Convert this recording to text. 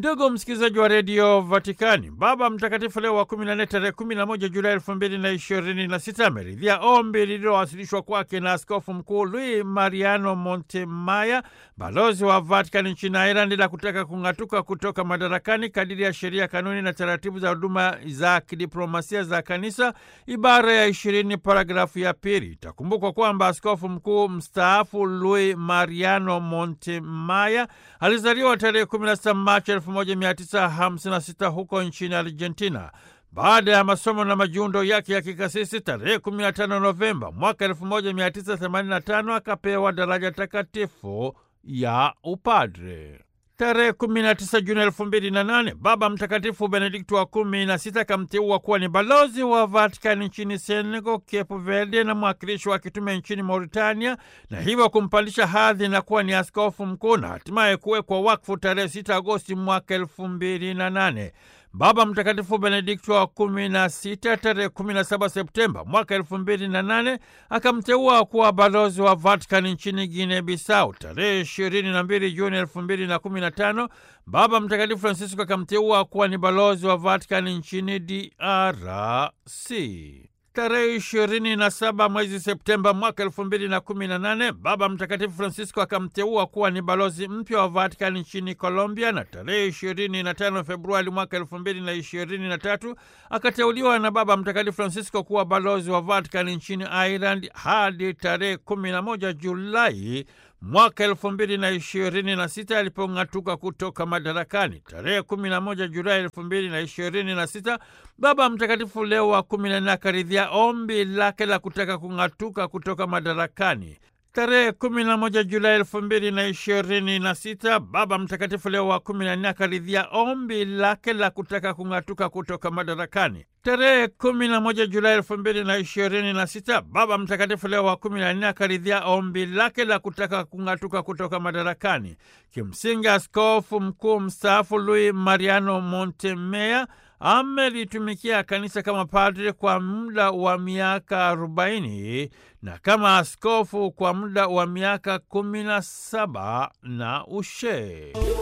Ndugu msikilizaji wa redio Vatikani, Baba Mtakatifu Leo wa 14 tarehe 11 Julai 2026 ameridhia ombi lililowasilishwa kwake na askofu mkuu Luis Mariano Montemaya, balozi wa Vatikani nchini Ireland, la kutaka kung'atuka kutoka madarakani kadiri ya sheria, kanuni na taratibu za huduma za kidiplomasia za kanisa, ibara ya 20 paragrafu ya pili. Itakumbukwa kwamba askofu mkuu mstaafu Luis Mariano Montemaya alizaliwa tarehe 16 Machi 1956 huko nchini Argentina. Baada ya masomo na majiundo yake ya kikasisi, tarehe 15 Novemba mwaka 1985 akapewa daraja takatifu ya upadre. Tarehe 19 Juni 2008 Baba Mtakatifu Benedikto wa kumi na sita akamteua kuwa ni balozi wa Vatikani nchini Senegal, Cape Verde na mwakilishi wa kitume nchini Mauritania, na hivyo kumpandisha hadhi na kuwa ni askofu mkuu na hatimaye kuwekwa wakfu tarehe 6 Agosti mwaka 2008. Baba Mtakatifu Benedikto wa kumi na sita tarehe 17 Septemba mwaka elfu mbili na nane akamteua kuwa balozi wa Vatikani nchini Guinea Bissau. Tarehe ishirini na mbili Juni elfu mbili na kumi na tano Baba Mtakatifu Francisco akamteua kuwa ni balozi wa Vatikani nchini DRC. Tarehe ishirini na saba mwezi Septemba mwaka elfu mbili na kumi na nane Baba Mtakatifu Francisco akamteua kuwa ni balozi mpya wa Vatikani nchini Colombia, na tarehe ishirini na tano Februari mwaka elfu mbili na ishirini na tatu akateuliwa na Baba Mtakatifu Francisco kuwa balozi wa Vatikani nchini Ireland hadi tarehe kumi na moja Julai mwaka elfu mbili na ishirini na sita alipong'atuka kutoka madarakani. Tarehe kumi na moja Julai elfu mbili na ishirini na sita Baba Mtakatifu Leo wa kumi na nne akaridhia ombi lake la kutaka kung'atuka kutoka madarakani. Tarehe kumi na moja Julai elfu mbili na ishirini na sita Baba Mtakatifu Leo wa kumi na nne akaridhia ombi lake la kutaka kung'atuka kutoka madarakani. Tarehe kumi na moja Julai elfu mbili na ishirini na sita Baba Mtakatifu Leo wa kumi na nne akaridhia ombi lake la kutaka kung'atuka kutoka madarakani. Kimsingi, askofu mkuu mstaafu Luis Mariano Montemea amelitumikia kanisa kama padre kwa muda wa miaka arobaini na kama askofu kwa muda wa miaka kumi na saba na ushee